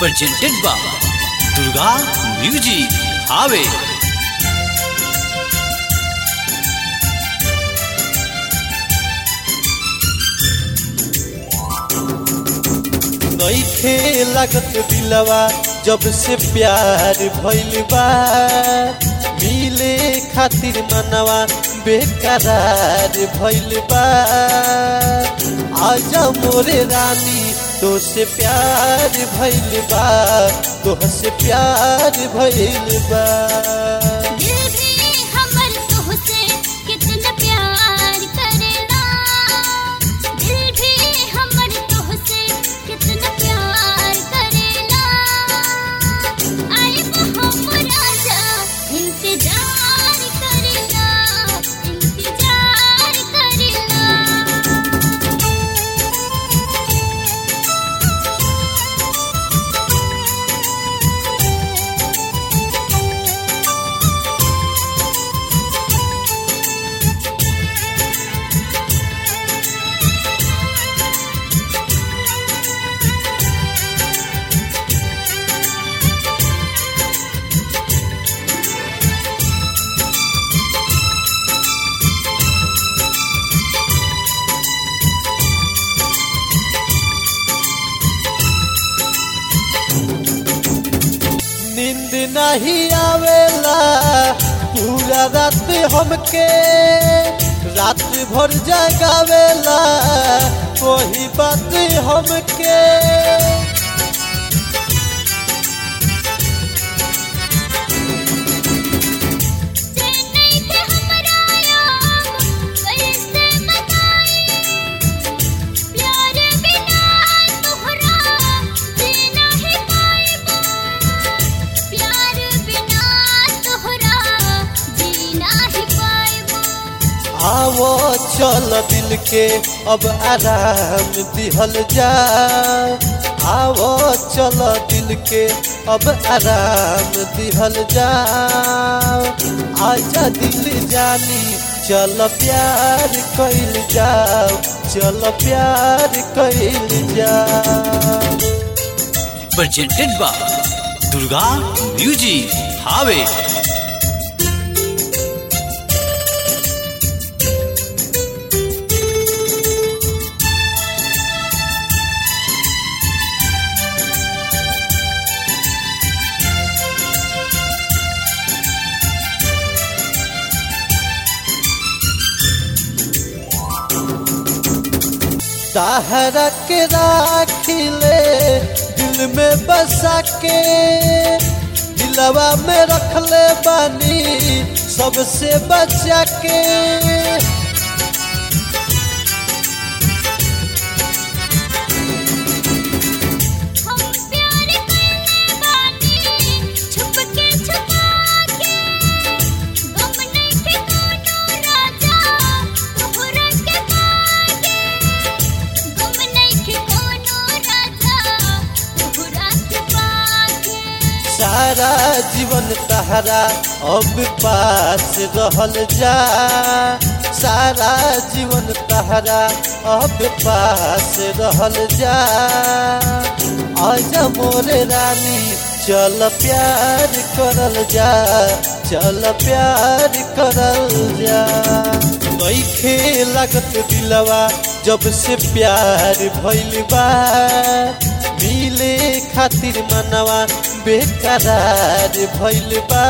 presented by Durga Music Have नईखे लागत दिलवा जब से प्यार भइल बा मिले खातिर मनवा बेकरार भइल बा आजा मोरे रानी तो से प्यार भइल बा तोह से प्यार भइल बा दिल भी हमर तोहसे कितना प्यार करेला दिल भी हमर तोहसे कितना प्यार करेला आए वो हम राजा इंतजार करेला इंतजार करेला नींद नहीं आवेला पूरा रात हमके रात भर जगावेला वही बात हमके चेन्नई के हमरा याम कैसे मनाई प्यार बिना तोहरा जीना ही पाएबो प्यार बिना तोहरा जीना ही पाएबो आवो चल दिल के अब आराम दिहल जा आवो चल दिल के अब आराम दिहल जा आजा दिल जानी चल प्यार कैल जाओ चल प्यार कैल जाओ presented by Durga Music Have ताहरा के राखिले दिल में बसा के दिलवा में रखले बानी सबसे बचा के हम प्यार करने बानी छुप के छुपा के गम नहीं के कोनो राजा तोहरा के पागे गम नहीं के कोनो राजा तोहरा के पागे सारा जीवन तहरा अब पास रहल जा सारा जीवन तहरा अब पास रहल जा आजा मोरे रानी चल प्यार करल जा चल प्यार करल जा नईखे लागत दिलवा जब से प्यार भइल बा मिले खातिर मनवा बेकरार भइल बा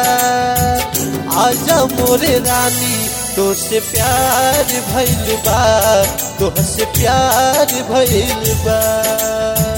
आजा मोरे रानी तो से प्यार भइल बा तोह से प्यार भइल बा